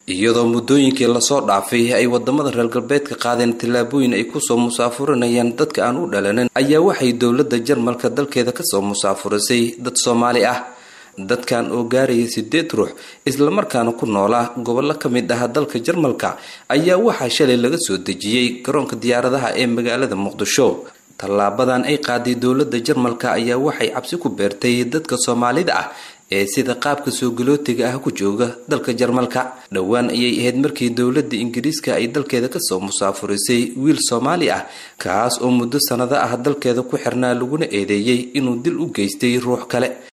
iyadoo muddooyinkii lasoo dhaafay ay wadamada reer galbeedka qaadeen tallaabooyin ay kusoo musaafurinayaan dadka aan u dhalanin ayaa waxay dowladda jarmalka dalkeeda kasoo musaafurisay dad soomaali ah dadkan oo gaaraya sideed ruux islamarkaana ku noolaa gobollo ka mid ah dalka jarmalka ayaa waxaa shalay laga soo dejiyey garoonka diyaaradaha ee magaalada muqdisho tallaabadan ay qaaday dowladda jarmalka ayaa waxay cabsi ku beertay dadka soomaalida ah ee sida qaabka soo galootiga ah ku jooga dalka jarmalka dhowaan ayay ahayd markii dowladda ingiriiska ay dalkeeda kasoo musaafurisay wiil soomaali ah kaas oo muddo sanado ah dalkeeda ku xirnaa laguna eedeeyey inuu dil u geystay ruux kale